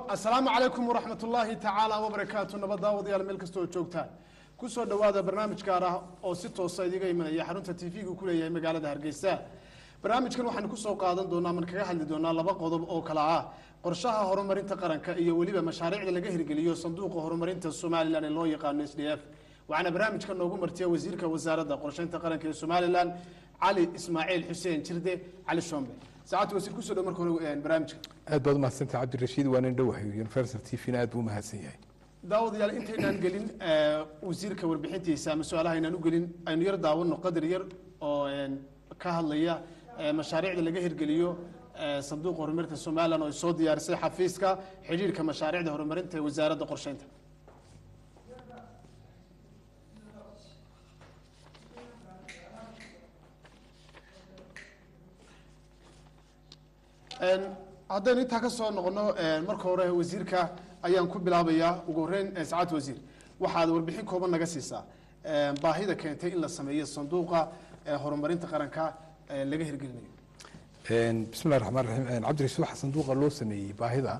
asalaamu calaykum waraxmat ullaahi tacaala wabarakaatu nabad daawadayaal meel kasta oo joogtaan kusoo dhowaada barnaamij gaar ah oo si toosa idiga imanaya xarunta t v-gu ku leeyahay magaalada hargeysa barnaamijkan waxaanu kusoo qaadan doonaa man kaga hadli doonaa laba qodob oo kala ah qorshaha horumarinta qaranka iyo weliba mashaariicda laga hirgeliyo sanduuqa horumarinta somalilan ee loo yaqaano s d f waxaana barnaamijka noogu martiya wasiirka wasaaradda qorsheynta qaranka ee somalilan cali ismaaciil xuseen jirde cali shombe saacadda wasiir kusoo dhow marka hore barnaamijka aad baad umahadsantah cabdirashiid waa nin dhowahay universal t v-na aad buu umahadsan yahay daawadayaal intaynaan gelin wasiirka warbixintiisa ama su-aalaha aynaan u gelin aynu yar daawano qadar yar oo ka hadlaya mashaariicda laga hirgeliyo sanduuqa horumarinta somalilan oo ay soo diyaarisay xafiiska xidhiirka mashaariicda horumarinta ee wasaaradda qorsheynta haddaynu intaa ka soo noqono marka hore wasiirka ayaan ku bilaabayaa ugu horeyn sacaad wasiir waxaad warbixin kooban naga siisaa baahida keentay in la sameeyo sanduuqa horumarinta qaranka laga hirgelinayo bismillahi raxmaan raxiim cabdirashiid waxaa sanduuqa loo sameeyey baahida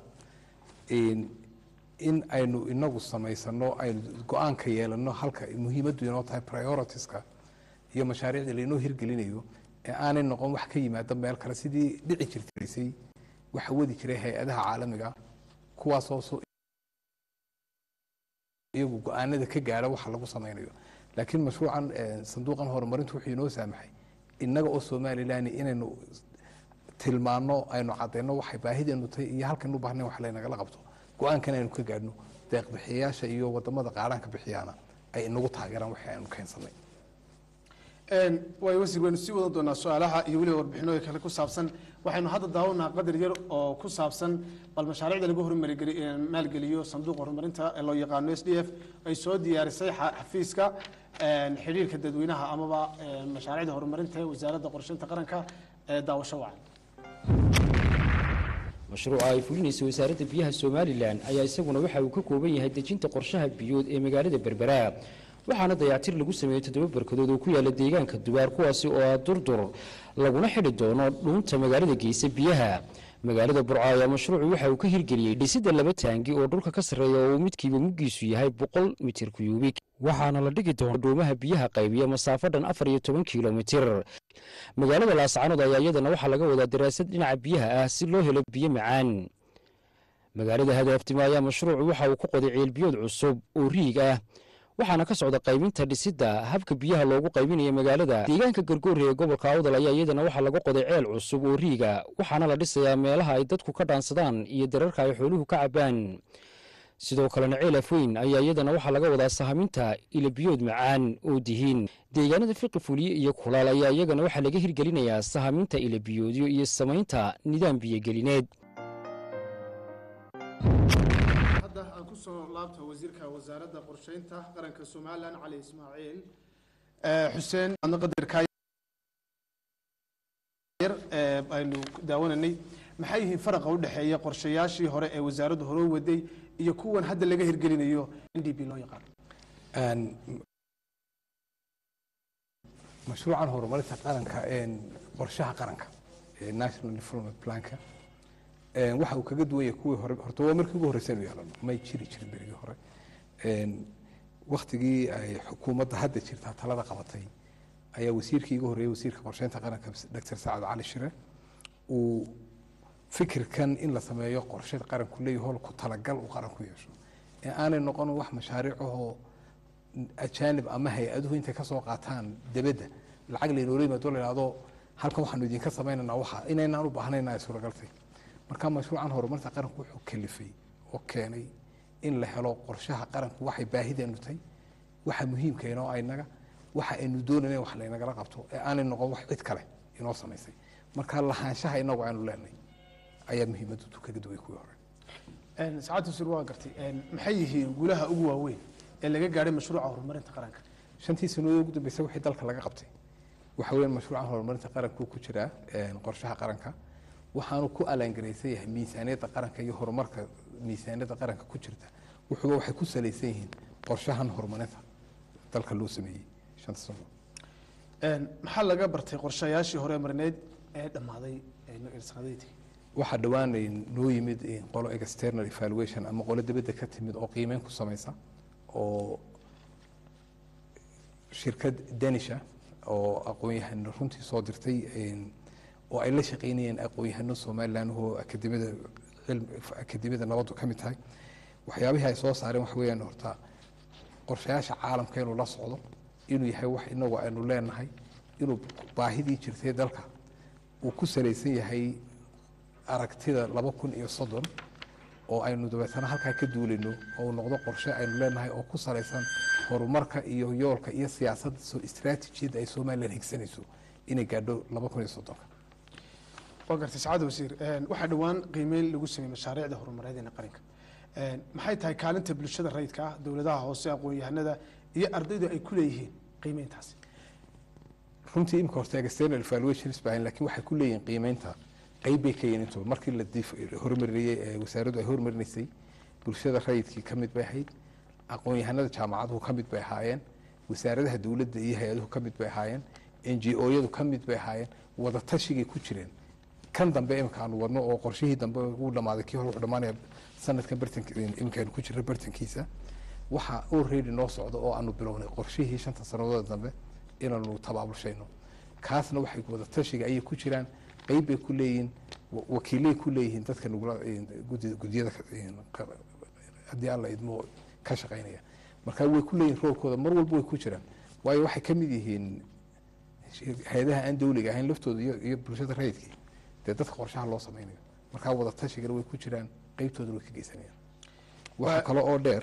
in aynu inagu samaysano aynu go-aanka yeelano halka muhiimaddu inoo tahay prioritiska iyo mashaariicda lainoo hirgelinayo ee aanay noqon wax ka yimaada meel kale sidii dhici jirtaysay waxa wadi jiray hay-adaha caalamiga kuwaasoo iyagu go-aanada ka gaara waxa lagu samaynayo laakiin mashruucan sanduuqan horumarintu wuxuu inoo saamaxay innaga oo somalilan inaynu tilmaano aynu cadayno waxay baahideenu tahay iyo halkaynu baahnayn wax laynagala qabto go-aankan aynu ka gaadhno deeqbixiyayaasha iyo wadamada qaaraanka bixiyaana ay inagu taageeraan waxay aynu keensanay waay wasiir waynu sii wadan doonaa su-aalaha iyo weliba warbixinooyin kale ku saabsan waxaynu hadda daawanaa qadar yar oo ku saabsan bal mashaariicda lagu horumari maalgeliyo sanduuqa horumarinta ee loo yaqaano s d f ay soo diyaarisay xafiiska xidhiirka dadweynaha amaba mashaariicda horumarinta ee wasaaradda qorsheynta qaranka ee daawasho wacan mashruuca ay fulinaysa wasaaradda biyaha somalilan ayaa isaguna waxa uu ka kooban yahay dejinta qorshaha biyood ee magaalada berbera waxaana dayactir lagu sameeyey toddoba barkadood oo ku yaala deegaanka dubaar kuwaasi oo ah durdur laguna xidhi doono dhuunta magaalada geysa biyaha magaalada burco ayaa mashruucu waxa uu ka hirgeliyey dhisidda laba taangi oo dhulka ka sarreeya oo uu midkiiba muggiisu yahay boqol mitir kuyuubik waxaana la dhigi doona dhuumaha biyaha qaybiya masaafo dhan afar iyo toban kilomitir magaalada laascanood ayaa iyadana waxaa laga wadaa daraasad dhinaca biyaha ah si loo helo biyo macaan magaalada hadaaftima ayaa mashruucu waxa uu ku qoday ceelbiyood cusub oo riig ah waxaana ka socda qaybinta dhisidda habka biyaha loogu qaybinaya magaalada deegaanka gargoore ee gobolka awdal ayaa iyadana waxaa laga qoday ceel cusub oo riiga waxaana la dhisayaa meelaha ay dadku ka dhaansadaan iyo dararka ay xooluhu ka cabaan sidoo kalena ceel afweyn ayaa iyadana waxaa laga wadaa sahaminta ilabiyood macaan oo dihiin deegaanada fiqi fuliye iyo kulaal ayaa iyagana waxaa laga hirgelinayaa sahaminta ilabiyoodyo iyo samaynta nidaam biyogelineed aan kusoo laabto wasiirka wasaaradda qorsheynta qaranka somalilan cali ismaaciil xuseen adna qadarkaa yar aynu daawananay maxay yihiin faraqa u dhexeeya qorshayaashii hore ee wasaaraddu hore u waday iyo kuwan hadda laga hirgelinayo n d b loo yaqaano mashruucan horumarinta qaranka qorshaha qaranka ee national development planka waxa uu kaga duwan yahay kuwii hore horta waa markii ugu horreysay inu yeelano may jiri jirin berigii hore waktigii ay xukuumadda hadda jirtaa talada qabatay ayaa wasiirkii iga horreeyey wasiirka qorsheynta qaranka doctor sacad cali shire uu fikirkan in la sameeyo qorshe qaranku leeyahay hol ku talagal uu qaranku yeesho ee aanay noqon wax mashaariicahoo ajaanib ama hay-aduhu intay kasoo qaataan debedda lacag laynoola yimaado la yidhahdo halkan waxaanu idinka samaynaynaa waxa inaynaan u baahnayna ay suuragaltay marka mashruucan horumarinta qaranku wuxuu kalifay oo keenay in la helo qorshaha qaranku waxay baahideenu tahay waxa muhiimka inoo aynaga waxa aynu doonayna wax laynagala qabto ee aanay noqon wax cid kale inoo samaysay marka lahaanshaha inagu aynu leenahay ayaa muhiimaddu kaga duway kuwii hore sacaad wasiir waa gartay maxay yihiin guulaha ugu waaweyn ee laga gaadhay mashruuca horumarinta qaranka shantii sanadood ugu dambeysay wixii dalka laga qabtay waxa weeyaan mashruucan horumarinta qaranku ku jiraa qorshaha qaranka waxaanu ku alaangaraysan yahay miisaaniyadda qaranka iyo horumarka miisaaniyadda qaranka ku jirta wuxuuba waxay ku salaysan yihiin qorshahan horumarinta dalka loo sameeyey shanta sano maxaa laga bartay qorshayaashii hore marineed ee dhammaaday sanadaytii waxaa dhowaan noo yimid qolo external evaluation ama qolo dibadda ka timid oo qiimeyn ku samaysa oo shirkad danisha oo aqoon-yahano runtii soo dirtay oo ay la shaqeynayeen aqoon-yahano somalilan oo akademiyada akademiyada nabaddu ka mid tahay waxyaabihii ay soo saareen waxa weeyaan horta qorshayaasha caalamka inuu la socdo inuu yahay wax inagu aynu leenahay inuu baahidii jirtay dalka uu ku salaysan yahay aragtida laba kun iyo soddon oo aynu dabeetana halkaa ka duulayno oo uu noqdo qorshe aynu leenahay oo ku salaysan horumarka iyo yoolka iyo siyaasadda istraatijiyadda ay somalilan higsanayso inay gaadho laba kun iyo soddonka waa gartay sacaada wasiir waxaa dhowaan qiimeyn lagu sameeyey mashaariicda horumareed ee qaranka maxay tahay kaalinta bulshada rayidka ah dowladaha hoose aqoon-yahanada iyo ardaydu ay ku leeyihiin qiimeyntaasi runtii imika horta external evaluations baa laakiin waxay ku leeyihiin qiimeynta qayb bay ka yihiin intuba markii la horumariyey ee wasaaraddu ay horumarinaysay bulshada rayidkii ka mid bay ahayd aqoon-yahanada jaamacaduhu ka mid bay ahaayeen wasaaradaha dowladda iyo hay-aduhu ka mid bay ahaayeen n g o-yadu ka mid bay ahaayeen wadatashigai ku jireen kan dambe imika aanu wadno oo qorshihii dambe uu dhamaaday kii hore wuxuu dhamaanaya sanadkan bartank imika aynu ku jirna bartankiisa waxaa already noo socda oo aanu bilownay qorshihii shanta sannadood dambe inaanu tabaabulshayno kaasna waxay wadatashiga ayay ku jiraan qeyb bay ku leeyihiin wakiilay ku leeyihiin dadka nugula guddiyada haddii alla idmo ka shaqaynaya marka way ku leeyihin roolkooda mar walba way ku jiraan waayo waxay ka mid yihiin hay-adaha aan dawliga ahayn laftooda iyo bulshada rayidkii dee dadka qorshaha loo sameynayo markaa wadatashigan way ku jiraan qeybtoodana way ka geysanayaan waxa kale oo dheer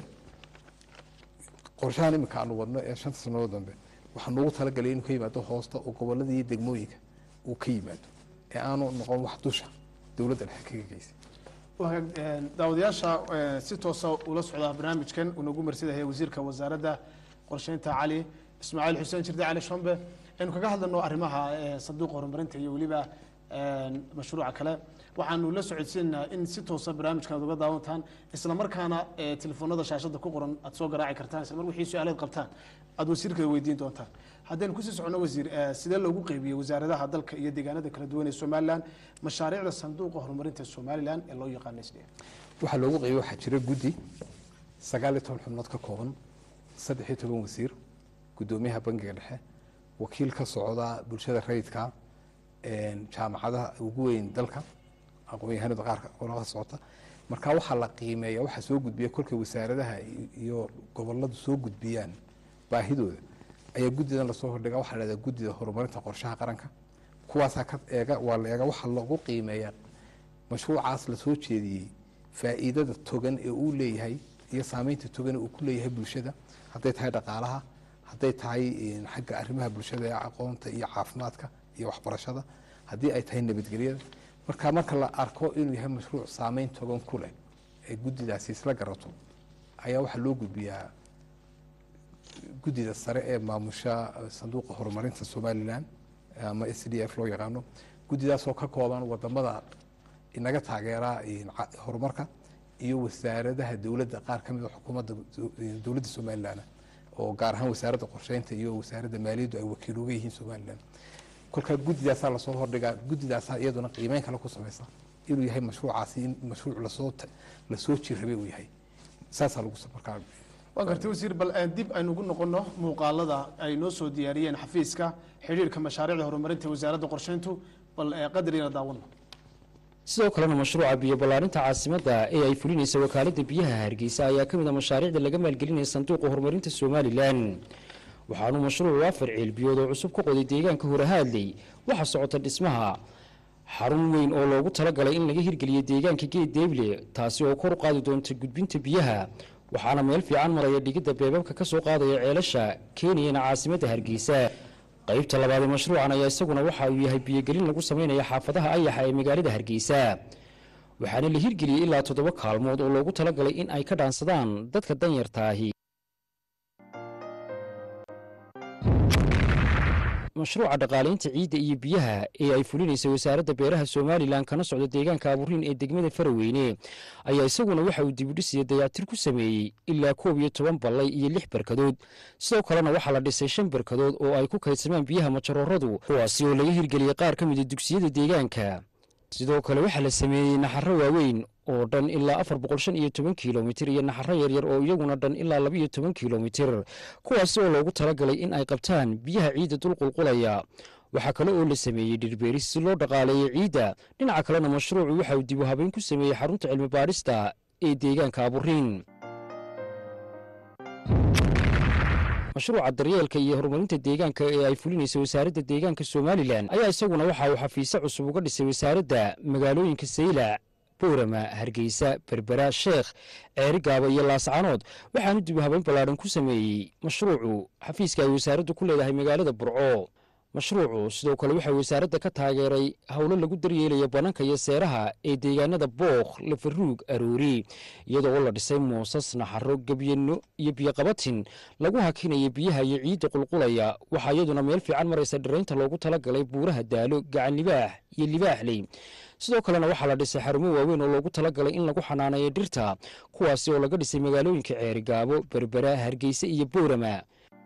qorshahan imika aanu wadno ee shanta sannadood dambe waxaa noogu talagalay inuu ka yimaado hoosta oo gobolada iyo degmooyinka uu ka yimaado ee aanu noqon wax dusha dowladda dhexe kaga geysay daawadayaasha si toosa ula socdaa barnaamijkan uu nagu marsidaya wasiirka wasaaradda qorsheynta cali ismaaciil xuseen jirde cali shombe aynu kaga hadlano arrimaha sanduuqa horumarinta iyo weliba mashruuca kale waxaanu la socodsiinaynaa in si toosa barnaamijkan ad uga daawantaan isla markaana telefoonada shaashada ku qoran aad soo garaaci kartaan isla mar wixii su-aaleed qabtaan aad wasiirka weydiin doontaan haddaynu kusii socono wasiir sidee loogu qeybiyey wasaaradaha dalka iyo deegaanada kala duwan ee somalilan mashaariicda sanduuqa horumarinta somalilan ee loo yaqaano sdf waxaa loogu qeybiyey waxaa jira guddi sagaal iyo toban xubnood ka kooban saddex iyo toban wasiir guddoomiyaha bangiga dhexe wakiil ka socda bulshada rayidka jaamacadaha ugu weyn dalka aqoon-yahanada qaarka qolada socota marka waxaa la qiimeeya waxaa soo gudbiya kolkay wasaaradaha iyo goboladu soo gudbiyaan baahidooda ayaa guddidan lasoo hordhiga waxaa la hahdaa guddida horumarinta qorshaha qaranka kuwaasaa ka eega waa la eega waxaa lagu qiimeeyaa mashruucaas lasoo jeediyey faa'iidada togan ee uu leeyahay iyo saameynta togan ee uu ku leeyahay bulshada hadday tahay dhaqaalaha hadday tahay xagga arrimaha bulshada ee aqoonta iyo caafimaadka iyo waxbarashada haddii ay tahay nabadgelyada marka marka la arko inuu yahay mashruuc saameyn togan ku leh ee guddidaasi isla garato ayaa waxaa loo gudbiyaa guddida sare ee maamusha sanduuqa horumarinta somalilan ama s d f loo yaqaano guddidaasoo ka kooban wadamada inaga taageera horumarka iyo wasaaradaha dowladda qaar ka mid a xukuumadda dowladda somalilan oo gaar ahaan wasaaradda qorsheynta iyo wasaaradda maaliyaddu ay wakiil uga yihiin somalilan kolkaa guddidaasaa lasoo hordhigaa guddidaasaa iyaduna qiimeyn kale ku samaysa inuu yahay mashruucaasi in mashruuc lasoo lasoo jirrabay uu yahay saasaa lagu markaa waa gartay wasiir bal dib aynu ugu noqono muuqaalada ay noo soo diyaariyeen xafiiska xidhiirka mashaariicda horumarinta wasaaradda qorsheyntu bal qadarina daawano sidoo kalena mashruuca biyo ballaarinta caasimadda ee ay fulinaysa wakaaladda biyaha hargeysa ayaa ka mid a mashaariicda laga maalgelinaya sanduuqa horumarinta somalilan waxaanuu mashruucu afar ceelbiyood oo cusub ka qoday deegaanka horehaadley waxaa socota dhismaha xarun weyn oo loogu talagalay in laga hirgeliyo deegaanka geed deeble taasi oo kor u qaadi doonta gudbinta biyaha waxaana meel fiican maraya dhigidda beebabka ka soo qaadaya ceelasha keeniyana caasimadda hargeysa qaybta labaad ee mashruucan ayaa isaguna waxa uu yahay biyogelin lagu sameynaya xaafadaha ayaxa ee magaalada hargeysa waxaana la hirgeliyey ilaa toddoba kaalmood oo loogu talagalay in ay ka dhaansadaan dadka danyartaahi mashruuca dhaqaalaynta ciidda iyo biyaha ee ay fulinaysa wasaaradda beeraha somalilan kana socda deegaanka aburiin ee degmada faraweyne ayaa isaguna waxa uu dibudhisiya dayactir ku sameeyey ilaa koob iyo toban ballay iyo lix barkadood sidoo kalena waxaa la dhisay shan barkadood oo ay ku kaydsamaan biyaha majarooradu kuwaasi oo laga hirgeliyey qaar ka mida dugsiyada deegaanka sidoo kale waxaa la sameeyey naxaro waaweyn oo dhan ilaa afar boqol shan iyo toban kilomitir iyo naxaro yaryar oo iyaguna dhan ilaa laba iyo toban kilomitir kuwaasi oo loogu talagalay in ay qabtaan biyaha ciidda dulqulqulaya waxaa kale oo la sameeyey dhirbeeris si loo dhaqaaleeyo ciidda dhinaca kalena mashruucu waxa uu dib u habeyn ku sameeyey xarunta cilmi baadhista ee deegaanka aburiin mashruuca daryeelka iyo horumarinta deegaanka ee ay fulinaysa wasaaradda deegaanka somalilan ayaa isaguna waxa uu xafiisyo cusub uga dhisay wasaaradda magaalooyinka saylac boorama hargeysa berbera sheekh ceerigaaba iyo laascanood waxaanu dib u habeyn ballaadhan ku sameeyey mashruucu xafiiska ay wasaaraddu ku leedahay magaalada burco mashruucu sidoo kale waxaa wasaaradda ka taageeray howlo lagu daryeelaya bananka iyo seeraha ee deegaanada bookh lafaruug aroori iyadoo oo la dhisay moosas naxaro gebyano iyo biyoqabatin lagu hakinaya biyaha iyo ciidda qulqulaya waxaa iyaduna meel fiican maraysa dhiraynta loogu talagalay buuraha daalo gacan libaax iyo libaaxley sidoo kalena waxaa la dhisay xarumo waaweyn oo loogu talagalay in lagu xanaaneeyo dhirta kuwaasi oo laga dhisay magaalooyinka ceerigaabo berbera hargeysa iyo boorama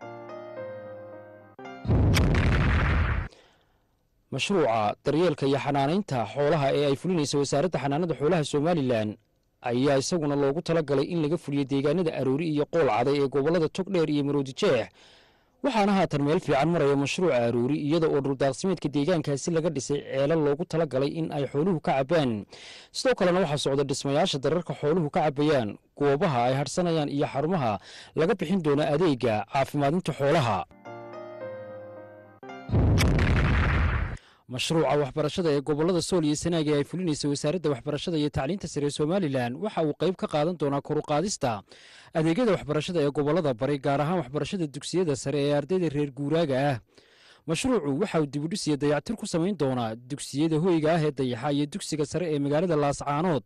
mashruuca daryeelka iyo xanaanaynta xoolaha ee ay fulinaysa wasaaradda xanaanada xoolaha somalilan ayaa isaguna loogu talagalay in laga fuliyo deegaanada aroori iyo qool caday ee gobollada togdheer iyo maroodi jeex waxaana haatan meel fiican maraya mashruuca aroori iyada oo dhuldaaqsimeedka deegaankaasi laga dhisay ceelal loogu talagalay in ay xooluhu ka cabbaan sidoo kalena waxaa socda dhismayaasha dararka xooluhu ka cabbayaan goobaha ay hadhsanayaan iyo xarumaha laga bixin doono adeega caafimaadinta xoolaha mashruuca waxbarashada ee gobollada sool iyo sanaag ee ay fulinaysa wasaaradda waxbarashada iyo tacliinta sare ee somalilan waxa uu qayb ka qaadan doonaa koruqaadista adeegyada waxbarashada ee gobollada bari gaar ahaan waxbarashada dugsiyada sare ee ardayda reer guuraaga ah mashruucu waxa uu dibudhis iyo dayactir ku samayn doonaa dugsiyada hoyga ah ee dayaxa iyo dugsiga sare ee magaalada laascaanood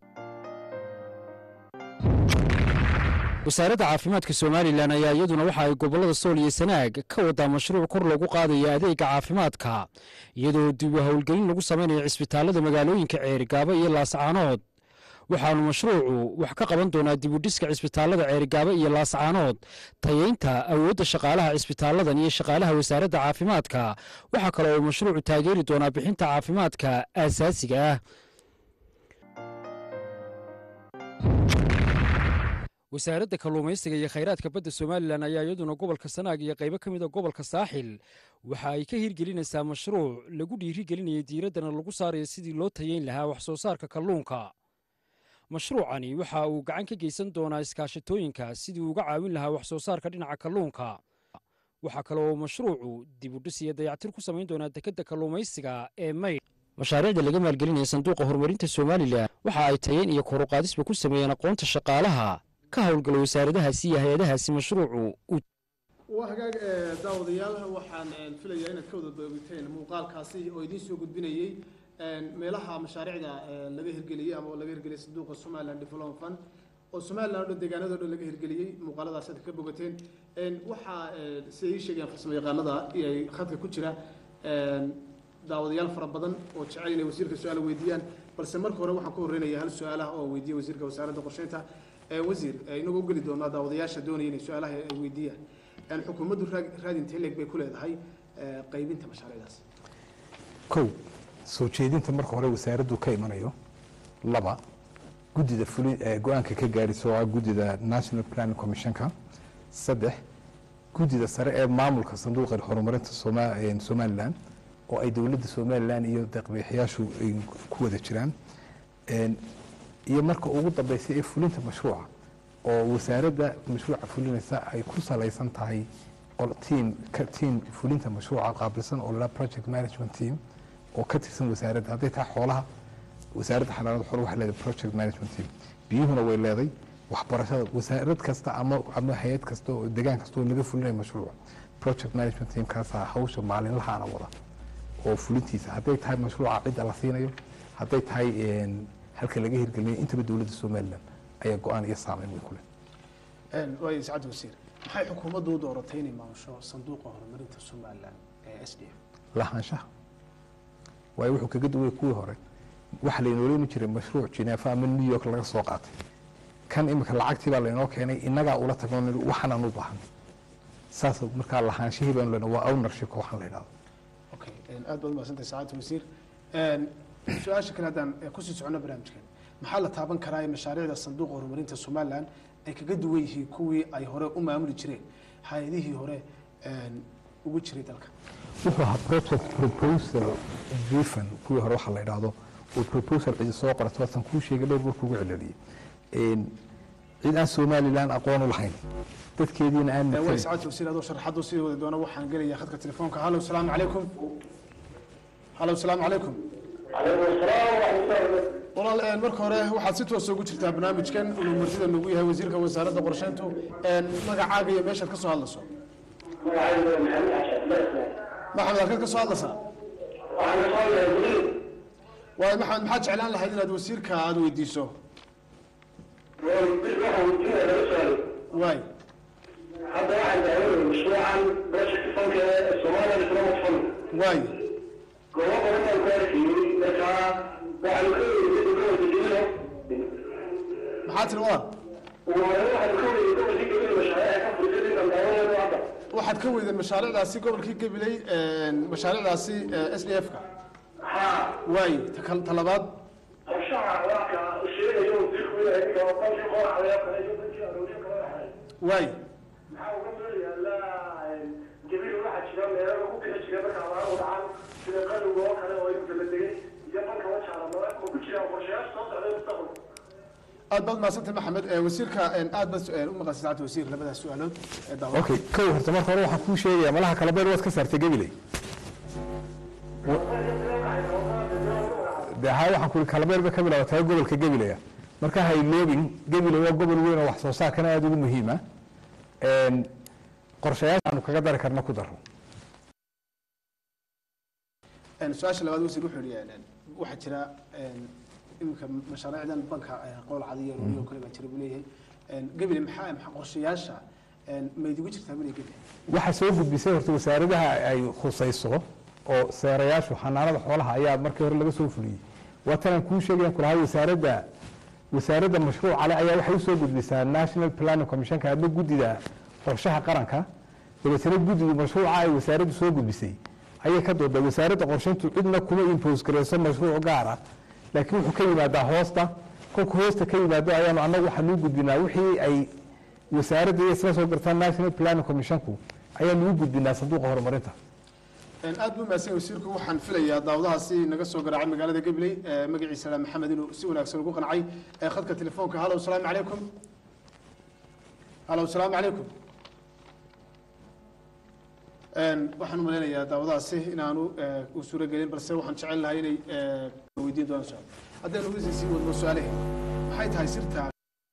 wasaaradda caafimaadka somalilan ayaa iyaduna waxa ay gobollada sool iyo sanaag ka wadaa mashruuc kor loogu qaadayo adeega caafimaadka iyadoo dib u howlgelin lagu samaynayo cisbitaalada magaalooyinka ceerigaabo iyo laascaanood waxaanu mashruucu wax ka qaban doonaa dibudhiska cisbitaalada ceerigaabo iyo laascaanood tayeynta awoodda shaqaalaha cisbitaaladan iyo shaqaalaha wasaaradda caafimaadka waxaa kale oo mashruucu taageeri doonaa bixinta caafimaadka aasaasiga ah wasaaradda kalluumaysiga iyo khayraadka badda somalilan ayaa iyaduna gobolka sanaag iyo qaybo ka mid a gobolka saaxil waxa ay ka hirgelinaysaa mashruuc lagu dhiirigelinayo diiraddana lagu saarayo sidii loo tayeyn lahaa wax soo saarka kalluunka mashruucani waxa uu gacan ka geysan doonaa iskaashatooyinka sidii uga caawin lahaa wax soo saarka dhinaca kalluunka waxaa kale oo mashruucu dibudhis iyo dayactir ku samayn doonaa dekedda kalluumaysiga ee maydh mashaariicda laga maalgelinaya sanduuqa horumarinta somalilan waxa ay tayeyn iyo koruqaadisba ku sameeyeen aqoonta shaqaalaha ka howlgala wasaaradahaasi iyo hay-adahaasi mashruucu waa hagaag ee daawadayaal waxaan filayaa inaad ka wada doogteen muuqaalkaasi oo idiin soo gudbinayey meelaha mashaariicda laga hirgeliyey ama laga hirgeliyey sanduuqa somaliland development fund oo somaliland o dhan deegaanado dhan laga hirgeliyey muuqaaladaas aad ka bogateen waxaa siday ii sheegayaan farsamo yaqaanada ay khadka ku jira daawadayaal fara badan oo jecel inay wasiirka su-aal weydiiyaan balse marka hore waxaan ku horreynaya hal su-aalaha oo weydiiya wasiirka wasaaradda qorsheynta wasiir inagoo u geli doonaa daawadayaasha doonaya inay su-aalaha ay weydiiyaan xukuumaddu raadinta hileg bay ku leedahay qaybinta mashaariicdaas kow soo jeedinta marka hore wasaaraddu ka imanayo laba guddida fuli go-aanka ka gaadhisa oo ah guddida national planning commissionka saddex guddida sare ee maamulka sanduuqa horumarinta somalilan oo ay dowladda somalilan iyo deeqbixiyaashu ay ku wada jiraan iyo marka ugu dambaysa ee fulinta mashruuca oo wasaaradda mashruuca fulinaysa ay ku salaysan tahay tiam tiam fulinta mashruuca qaabilsan oo la project management team oo ka tirsan wasaaradda hadday tahay xoolaha wasaaradda xanaanada xoolaha waxay leedahay project management team biyuhuna way leeday waxbarashada wasaarad kasta ama ama hay-ad kasta oo degaan kasta oo laga fulinayo mashruuca project management team kaasaa hawsha maalinlahaana wada oo fulintiisa hadday tahay mashruuca cidda la siinayo hadday tahay halka laga hirgelinayo intaba dowladda somalilan ayaa go-aan iyo saameyn way ku leh waay sacad wasiir maxay xukuumaddu u dooratay inay maamusho sanduuqa horumarinta somalilan ee s d f lahaanshaha waayo wuxuu kaga duway kuwii hore waxa laynooleeni jiray mashruuc jineefa ama new york laga soo qaatay kan imika lacagtii baa laynoo keenay innagaa ula tagno waxaanaan u baahan saas markaa lahaanshihii baan lena waa ownership waxaan la idhahdo okay aad baad umahadsantay saacadda wasiir su-aasha kale haddaan eh, kusii socono barnaamijkan maxaa la taaban karaa ee mashaariicda sanduuqa horumarinta somalilan ay kaga duwan yihiin kuwii ay hore u maamuli jireen hay-adihii hore een, ugu jiray dalka wuxuu ahaa project proposal driven kuwii hore waxaa la idhaahdo uu proposal cidi soo qorato waasan kuu sheegay dhowr buu kugu celceliyey Een, cid aan somalilan aqoon u lahayn dadkeediina aan Eh, way matarin saacad wasiir adoo sharaxadu sii wadi doona waxaan gelayaa khadka telefoonka hallow salaamu calaykum hallow salaamu calaykum walaal een, marka hore waxaad si toosa ugu jirtaa barnaamijkan inuu martida nagu yahay wasiirka wasaaradda qorsheyntu een, magacaaga iyo meeshaad ka soo hadlayso maxamed halkaad ka soo hadlaysaa waayo maxamed maxaad jeclaan lahayd inaad wasiirka aada weydiiso waay hadda waxaan daawanay mashruucan project funka ee Soomaaliya Islamic Fund waay goobo badan baan ku arkayay marka waxaan ka weydiiyay gobolka Jillo maxaa tiri walaal waxaan ka weydiiyay gobolka Jillo mashaariic ka furtay intaan daawanayo hadda waxaad ka weydeen mashaariicdaasi gobolkii gabiley een, mashaariicdaasi s d f ka ha waay ta kal- ta labaad qorshaha warka sheegayo wasiirku inay ka bankii qoraxda kale iyo bankii arooriyo kale waxay waay maxaa uga meel yaallaa jabiil waxaa jira meelo lagu bixi jiray marka abaar u dhacaan sida qalowga oo kale oo inta la degay iyo banka wajaala ma ma ku jiraan qorshayaasha soo socday mustaqbalka aad baad mahadsantay maxamed Eh, wasiirka een, aad baad eh, u maqasay saacadda wasiir labadaas su-aalood ee daawa okay kow horta marka hore waxaan kuu sheegaya malaha kala beer waad ka saartay gabiley de haa waxaan ku kala beer bay ka bilaabataa gobolka gabilaya marka hayloobin gabiley waa gobol weyn oo wax soo saarkana aada ugu muhiima Een, qorshayaashaanu kaga dari karna ku daro Een, su-aasha labaad wasiir wuxuu yihi een, waxaa jira een, iminka mashaariicdan banka eh, qowl cadiyo oo kale baa jira buu leeyahay Een, gabile maxaa maxaa qorshayaasha een, ma idigu jirtaa bile gabile waxaa soo gudbisay horta wasaaradaha ay khusayso oo seerayaashu xanaanada xoolaha ayaa markii hore laga soo fuliyey waa tanaan kuu sheegayaan kulahay wasaaradda wasaaradda mashruuca le ayaa waxay usoo gudbisaa national planning commissionka ama guddida qorshaha qaranka dabeetana guddidu mashruuca ay wasaaraddu soo gudbisay ayay ka doodaa wasaaradda qorshayntu cidna kuma impose gareyso mashruuc gaara laakiin wuxuu ka yimaadaa hoosta kolku hoosta ka yimaado ayaanu annagu waxaanuu gudbinaa wixii ay wasaaradda iyo isla soo gartaan national planning commissionku ayaanu u gudbinaa sanduuqa horumarinta Een, aad buu mahadsan yahay wasiirku waxaan filayaa daawadahaasi naga soo garaacay magaalada gabiley eh, magaciisa la maxamed inuu si wanaagsan ugu qancay Eh, khadka telefoonka hallow salaamu calaykum hallow salaamu calaykum Een, waxaan u malaynayaa daawadahaasi inaanu eh, u suuro gelin balse waxaan jecel lahay inay eh, weydiin doonaan su-aal haddaynu wisi sii wadno su-aalaheena maxay tahay sirta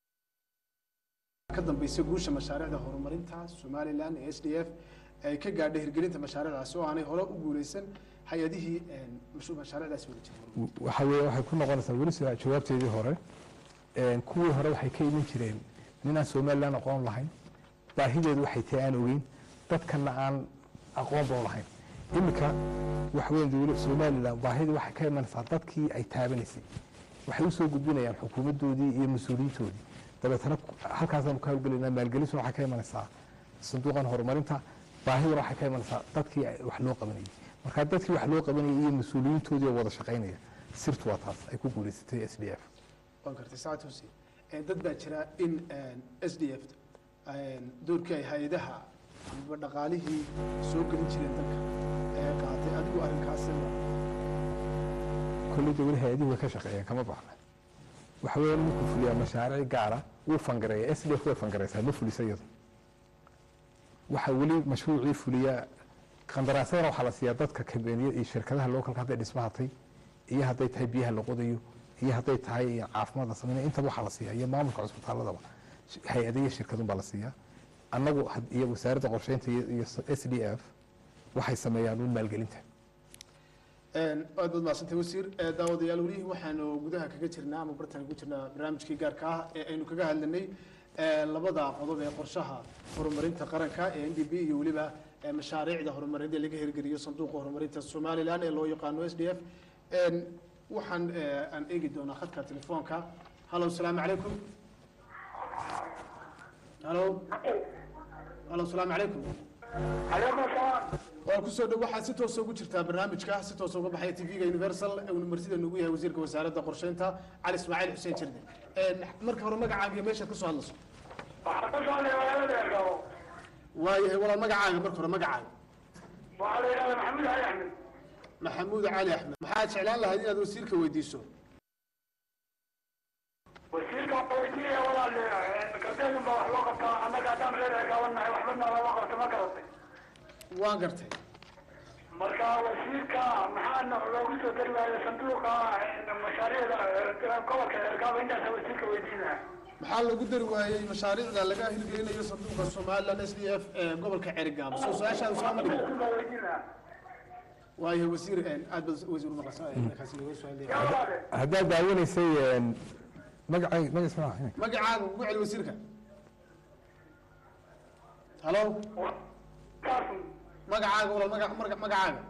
ka dambaysa guusha mashaariicda horumarinta somalilan ee s d f ay ka gaadhay hirgelinta mashaariicdaasi oo aanay hore u guuleysan hay-adihii een, mashu- mashaariicdaasi wada jiray waxa weeye waxay ku noqonaysaa weli sida jawaabteedii hore Een, kuwii hore waxay ka iman jireen ninaan somalilan aqoon lahayn baahideedu waxay tahay aan ogeyn dadkana aan aqoonba u lahayn iminka waxa weeye dowla somalilan baahidii waxay ka imanaysaa dadkii ay taabanaysay waxay u soo gudbinayaan xukuumaddoodii iyo mas-uuliyiintoodii dabeetana ku- halkaasaanu ka hawlgelaynaa maalgelisuna waxay ka imanaysaa sanduuqan horumarinta baahiduna waxay ka imanaysaa dadkii ay wax loo qabanayay marka dadkii wax loo qabanayay iyo mas-uuliyiintoodii oo wada shaqaynaya sirtu waa taas ay ku guuleysatay s d f waan gartay saacad hussein Een, dad baa jira in s d f doorkii ay hay-adaha amba dhaqaalihii soo gelin jireen dalka ee qaatay adigu arrinkaasi kolleyda weli hay-adihi way ka shaqeeyeen kama baxna waxa weeye ninkuu fuliyaa mashaariic gaara wuu fangareeya s d f way fangareysaa ma fulisa iyadu waxa weli mashruucii fuliyaa qandaraasyadana waxaa la siiyaa dadka kabeeniya iyo shirkadaha localka hadday dhismahatay iyo hadday tahay biyaha la qodayo iyo hadday tahay caafimaad la sameynaya intaba waxaa la siiyaa iyo maamulka cusbitaaladaba hay-ada iyo shirkadun baa la siiyaa annagu had- iyo wasaaradda qorsheynta iyo iyo s d f waxay sameeyaan uun maalgelinta Een, aad baad mahadsantay wasiir Ee, daawadayaal weli waxaanu gudaha kaga jirnaa ama bartaan ku jirnaa barnaamijkii gaarka ah ee aynu kaga hadlanay ee, labada qodob ee qorshaha horumarinta qaranka ee n d b iyo weliba ee, mashaariicda horumarineed ee laga hirgeliyo sanduuqa horumarinta somalilan ee loo yaqaano s d f Een, waxaan ee, aan eegi doonaa khadka telefoonka hallow salaamu calaykum hallow hallow salaamu calaykum calaykum asalaam waa kusoo dhow waxaad si toosa ugu jirtaa barnaamijka si toosa uga baxaya tv-ga universal ee uu marsida nugu yahay wasiirka wasaaradda qorsheynta cali ismaaciil xuseen jirde marka hore magacaaga iyo meeshaad kasoo hadlayso waxaan ka socday magaalada ergabo waayahay walaal magacaaga marka hore magacaaga waxaa la yidhahdaa maxamuud cali axmed maxamuud cali axmed maxaad jeclaan lahayd inaad wasiirka weydiiso wasiirka weydiinaya walaal gardeedun baa wax loo qabtaa annaga haddaan reer ergabanahay waxba nalama qabta ma garatay waan gartay marka wasiirka maxaana loogu soo dari waayo sanduuqa mashaariicda gobolka ergabo intaasa wasiirka weydiinaya maxaa lagu dari waayey mashaariicda laga hirgelinayo sanduuqa somaliland s d f ee gobolka cerigaabo soo su-aashaada sooma dhigin baa weydiinaya waayahay wasiir aad baad wasiir umaqasa markaasi laga soo hadlaya yaa walaale haddaad daawanaysay magacay magaciisa ma ahayn magacaaga ugu celi wasiirka halo kaasun magacaaga walaal maga maga- magacaaga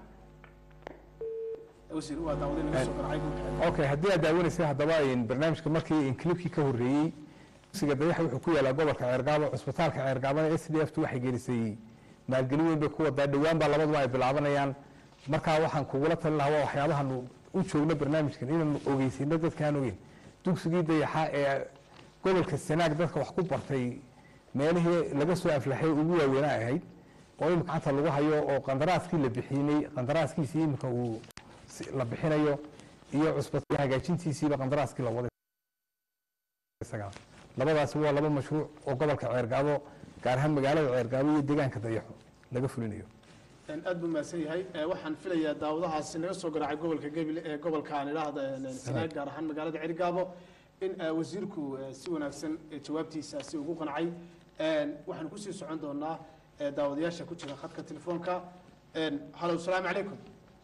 wasiir waa daawaday naga soo qaracay gobolka okay haddii aad daawanaysay haddaba in barnaamijka markii in clipkii ka horreeyey dugsiga dayaxa wuxuu ku yaalaa gobolka ceergaabo cusbitaalka ceergaabana s d f tu waxay gelisay maalgelin weyn bay ku wadaa dhowaan baa labaduba ay bilaabanayaan markaa waxaan kugula talin lahaa waa waxyaabahan u joogno barnaamijkan inaanu ogeysino dadkaan ogeyn dugsigii dayaxa ee gobolka sanaag dadka wax ku bartay meelihii laga soo aflaxay ugu waaweynaa ahayd oo imika gacanta lagu hayo oo qandaraaskii la bixinay qandaraaskiisii imika uu si- la bixinayo iyo cusbitaal hagaajintiisiiba qandaraaskii la waday isaga labadaasi waa laba mashruuc oo gobolka ceergaabo gaar ahaan magaalada ceergaabo iyo deegaanka dayaxo laga fulinayo aad buu mahadsan yahay Eh, waxaan filayaa daawadahaasi naga soo garaacay gobolka gebile ee gobolka aan idhaahda sanaag gaar ahaan magaalada cerigaabo in eh, wasiirku eh, si wanaagsan eh, jawaabtiisaasi ugu qancay Eh, waxaan kusii socon doonaa eh, daawadayaasha ku jira khadka telefoonka halo asalaamu calaykum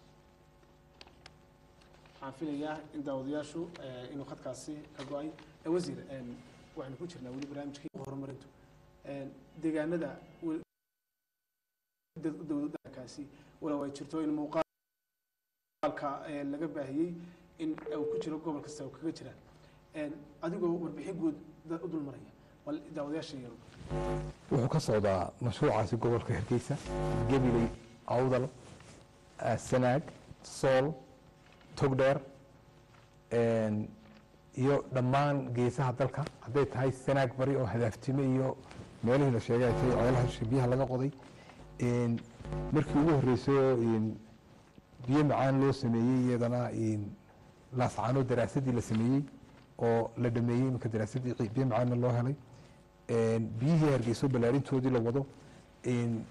waxaan filayaa in daawadayaashu eh, inuu khadkaasi ka go-ay Eh, wasiir eh, waxaanu ku jirnaa weli barnaamijkii horumarintu Eh, deegaanada wel- dad- dowladakaasi walow ay jirto in muuqaalka eh, laga baahiyey in uu ku jiro gobol kasta oo kaga jiraan Eh, adigoo warbixin guud da- u dulmaraya bal daawadayaasha yaro wuxuu ka socdaa mashruucaasi gobolka hargeysa gabiley awdal ah, sanaag sool togdheer een, iyo dhammaan geesaha dalka hadday tahay sanaag bari oo hadaaftime iyo meelihii la sheegay ay tahay ceelaha shi- biyaha laga qoday een, markii ugu horreysay een, biyo macaan loo sameeyey iyadana een, laascaano daraasadii la sameeyey oo la dhameeyey iminka daraasadii ci- biyo macaanna loo helay een, biyihii hargeyso ballaarintoodii la wado een,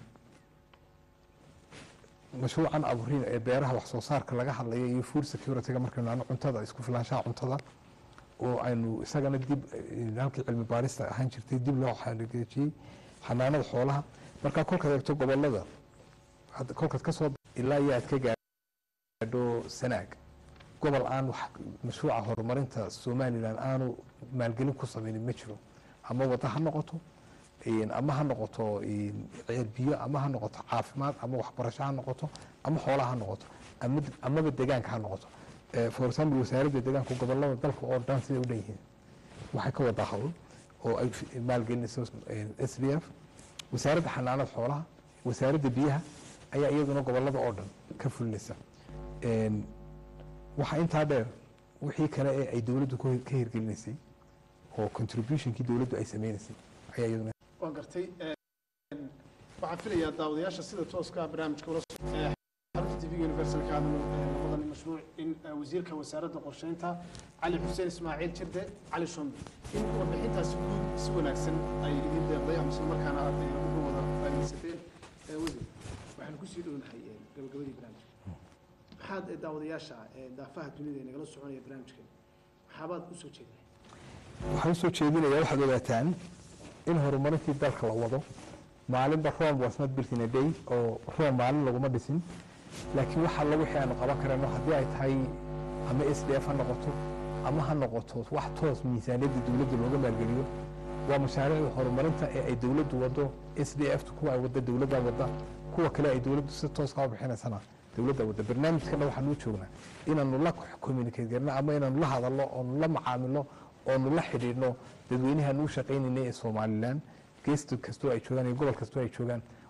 mashruucan aburin ee beeraha wax soo saarka laga hadlaya iyo food security-ga markaynu nahno cuntada isku filaanshaha cuntada oo aynu isagana dib eh, halkii cilmi baarista ahaan jirtay dib loo xaqiijiyey xanaanada xoolaha marka kolkaad eegto gobolada had- kolkaad ka soo ilaa iyo aad ka gaadho sanaag gobol aan wax mashruuca horumarinta somalilan aanu maalgelin ku sameynin ma jiro ama wada ha noqoto een, ama ha noqoto een, ceel biyo ama ha noqoto caafimaad ama waxbarasho ha noqoto ama xoola ha noqoto ama amaba deegaanka ha noqoto Eh, for example wasaaradda deegaanka gobolada dalka oo dhan siday u dhan yihiin waxay ka wadaa hawl oo ay fi- maalgelinayso s d f wasaaradda xanaanada xoolaha wasaaradda biyaha ayaa iyaduna gobolada oo dhan ka fulinaysa Een, waxaa intaa dheer wixii kale ee ay dowladdu ku- ka hirgelinaysay oo contributionkii dowladdu ay sameynaysay ayaa iyaduna waan gartay Eh, waxaan filayaa daawadayaasha sida tooska ah barnaamijka ula so- eh, xarunta tv universalka aanu eh, noqodan mashruuc in eh, wasiirka wasaaradda qorsheynta cali xuseen ismaaciil jirde cali shombe in warbixintaasi guud si wanaagsan ay idin deeqday ama isla markaana aad eh, uga wada faa'iidaysateen Eh, wasiir waxaan kusii dhownahay eh, gabagabadii barnaamijka maxaad eh, daawadayaasha eh, daafaha dunida ee nagala soconaya barnaamijkan maxaabaad usoo jeedinay waxaan usoo jeedinaya waxaad ogaataan in horumarintii dalka la wado maalinba rome was not built in a day oo rome maalin laguma dhisin laakiin wax alla wixii aanu qaban karayno haddii ay tahay ama s d f ha noqoto ama ha noqoto wax toos miisaaniyadda dowladda looga maalgeliyo waa mashaariicda horumarinta ee ay dowladdu wado s d f kuwa ay wada dowladda wada kuwa kale ay dowladdu si toos kaa bixinaysana dowladda wada barnaamijkana waxaanu u joognaa inaanu la communicate garno ama inaanu la hadalno oonu la macaamilo oonu la xidhiidhno dadweynahaanu u shaqaynayna ee somalilan geesta kastoo ay joogaan iyo gobol kastoo ay joogaan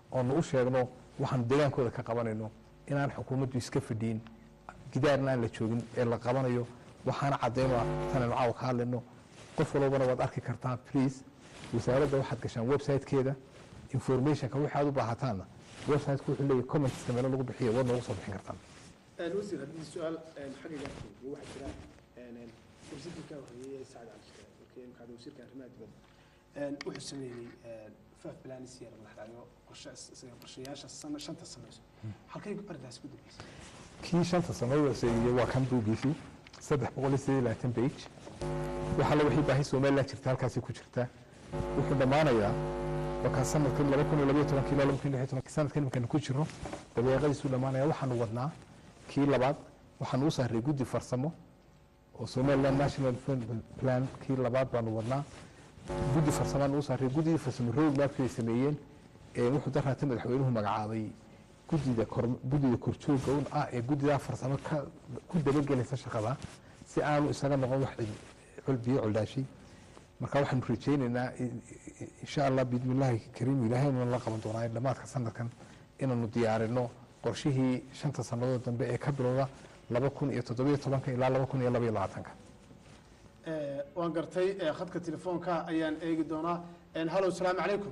oonu u sheegno waxaanu deegaankooda ka qabanayno inaan xukuumaddu iska fadhiin gidaarna aan la joogin ee la qabanayo waxaana cadayno tanaynu caawa ka hadlayno qof walbana waad arki kartaa please wasaaradda waxaad gashaan website-keeda informationka wixii aad u baahataanna website-ku wuxuu leeyahay commenteska meelo lagu bixiyo waad noogu soo bixin kartaan wasiir haddii su-aal xaggiga waxaa jira wasiirkii ka horreeyey ee sacad cali shire markii imkaada wasiirka arrimaha dibadda wuxuu sameeyey faaf planis iyo madaxdhacyo qorshayaasha sana shanta sanayso halkay arrintaasi ku dambeysay kii shanta sannadood seegiyey waa kan buugiisii saddex boqol iyo siddeed iyo labaatan page waxaa la wixii baahi somaliland jirta halkaasi ku jirta wuxuu dhammaanayaa markaa sanadkan laba kun iyo labaiyo tobankii ilaa laba kun iyo lix iyo tobankii sanadkan iminkaanu ku jirno dabeeqadiisuu dhammaanaya waxaanu wadnaa kii labaad waxaanu u saaray guddi farsamo oo somaliland national plan kii labaad baanu wadnaa guddi farsamaanu u saaray guddidii farsamo road mapkii ay sameeyeen ee wuxuu daraata madaxweynuhu magacaabay guddida kor guddida korjooga un ah ee guddidaa farsamo ka ku dabagelaysa shaqada si aanu isaga noqon wax biyo coldhaashay marka waxaanu rajaynaynaa insha allah biidmillaahi kariim ilaahayna la qaban doonaa dhammaadka sanadkan inaanu diyaarino qorshihii shanta sannadood dambe ee ka bilowda laba kun iyo toddobiyo tobanka ilaa laba kun iyo labaiyo labaatanka waan gartay khadka telefoonka ayaan eegi doonaa hallo asalaamu calaykum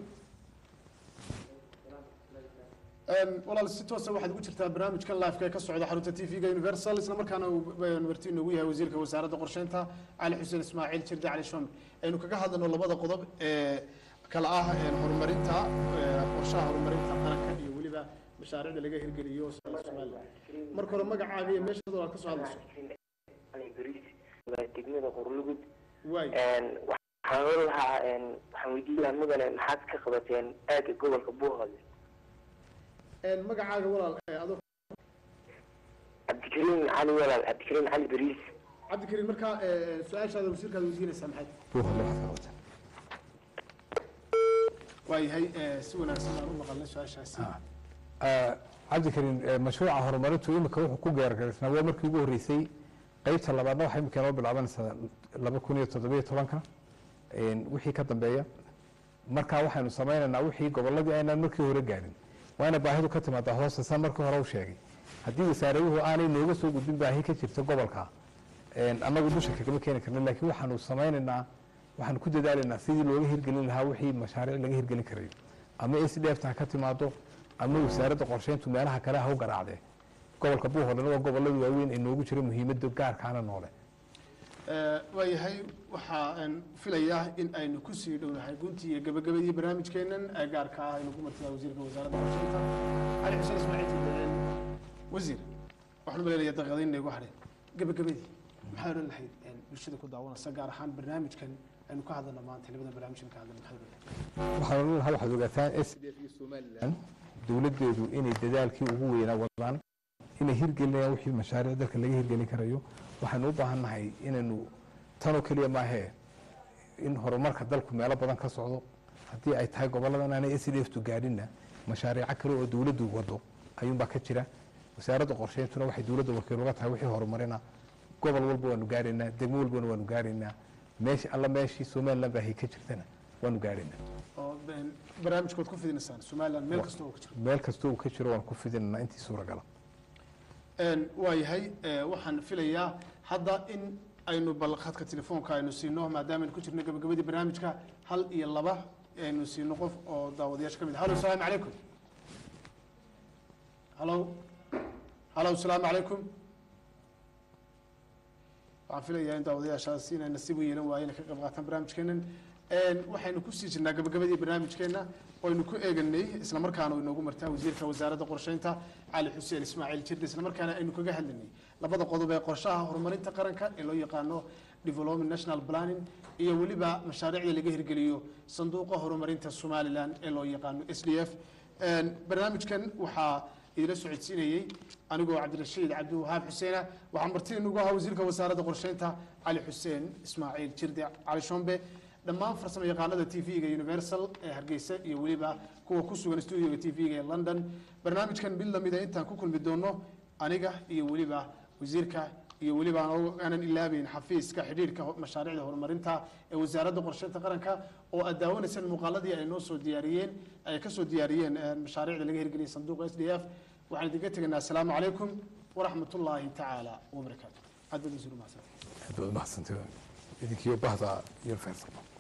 walaal si toosa waxaad ugu jirtaa barnaamijkan live-ka ee ka socda xarunta t v-ga universal isla markaana uu marti inoogu yahay wasiirka wasaaradda qorsheynta cali xuseen ismaaciil jirde cali shombe aynu kaga hadlayno labada qodob ee kala ah horumarinta qorshaha horumarinta qaranka iyo weliba mashaariicda laga hirgeliyo somaliland marka hore magacaaga iyo meeshaad walaal ka soo hadlayso degmada qorlugud waay waxaan oran lahaa waxaan weydiin lahaa mudane maxaad ka qabateen aagga gobolka buuhoole magacaaga walaal adoo cabdikariim cali walaal cabdikariim cali beriis cabdikariim markaa su-aashaada wasiirkaad weydiinaysaa maxay buuholle waxaad ka qabataan waayahay si wanaagsan baan u maqalnay su-aashaasi cabdikariim mashruuca horumarintu imika wuxuu ku gaargaraysnaa waa markii ugu horreysay qeybta labaadna waxay imika noo bilaabanaysaa laba kun iyo toddobiyo tobanka wixii ka dambeeya markaa waxaynu samaynaynaa wixii gobolladii aynaan markii hore gaarin waa ina baahidu ka timaadaa hoosta san markii hore u sheegay haddii wasaaraduhu aanay nooga soo gudbin baahi ka jirta gobolka annagu dusha kagama keeni karna laakiin waxaanu samaynaynaa waxaanu ku dadaalaynaa sidii looga hirgelin lahaa wixii mashaariic laga hirgelin karayo ama s d f ta ha ka timaado ama wasaaradda qorsheyntu meelaha kale ha u garaacdee gobolka buuhoolena waa gobolada waaweyn ee noogu jira muhiimadda gaarkaana noole waayahay waxaan filayaa in aynu kusii dhownahay guntii iyo gabagabadii barnaamijkeenan ee gaarka ah aynu ku martidaa wasiirka wasaaradda qorsheynta cali xuseen ismaaciil jibdeen wasiir waxaan u malaynayaa daqiiqadayn inay gu hadheen gabagabadii maxaa odhan lahayd bulshada ku daawanaysa gaar ahaan barnaamijkan aynu ka hadlana maanta labada barnaamijkan ka hadlana maxaa odhan lahayd waxaan odhan lahaa waxaad ogaataan s d f iyo somaliland dowladdeedu inay dadaalkii ugu weynaa wadaan inay hirgelinayaan wixii mashaariic dalka laga hirgelin karayo waxaanu u baahan nahay inaynu tanoo keliya maahee in horumarka dalku meelo badan ka socdo haddii ay tahay goboladan aanay s d f tu gaadhinna mashaariico kale oo dowladdu wado ayuunbaa ka jira wasaaradda qorsheyntuna waxay dowladda wakiil uga tahay wixii horumarina gobol walba waanu gaaraynaa degmo walbana waanu gaaraynaa meeshi alla meeshii somaliland baahay ka jirtana waanu gaaraynaa oo barnaamijkood ku fidinaysaan somaliland meel kasta oo ka jiro meel kastoo uu ka jiro waan ku fidinaynaa intii suuragala waayahay waxaan filayaa hadda in aynu bal khadka telefoonka aynu siino maadaama aynu ku jirno gabagabadii barnaamijka hal iyo laba aynu siino qof oo daawadayaasha ka mid halo asalaamu calaykum halo halo asalaamu calaykum waxaan filayaa in daawadayaashaasi inay nasiib u yeelan waayeen ka qayb qaataan barnaamijkeenan waxaynu kusii jirnaa gabagabadii barnaamijkeena oynu ku eeganay isla markaana inoogu martaa wasiirka wasaaradda qorsheynta cali xuseen ismaaciil jirde isla markaana aynu kaga hadlanay labada qodob ee qorshaha horumarinta qaranka ee loo yaqaano development national planning iyo weliba mashaariicda laga hirgeliyo sanduuqa horumarinta somaliland ee loo yaqaano s d f barnaamijkan waxaa idila socodsiinayey anigoo cabdirashiid cabdiwahaab xuseena waxaa marti inugu ahaa wasiirka wasaaradda qorsheynta cali xuseen ismaaciil jirde cali shombe dhammaan farsamo yaqaanada t v-ga universal ee hargeysa iyo weliba kuwa ku sugan studioga t v-ga ee london barnaamijkan mid lamida intaan ku kulmi doono aniga iyo weliba wasiirka iyo weliba aan- aanan ilaabeyn xafiiska xidhiirka ho- mashaariicda horumarinta ee wasaaradda qorsheynta qaranka oo aad daawanaysaan muuqaaladii ay noo soo diyaariyeen ay ka soo diyaariyeen eh, mashaariicda laga hirgeliyay sanduuqa s d f waxaan idinka tegaynaa asalaamu calaykum waraxmat ullaahi tacaala wabarakaatu aad baad u mahadsantahay aad baad umahadsantahay idinkiyo bahda iyo feersan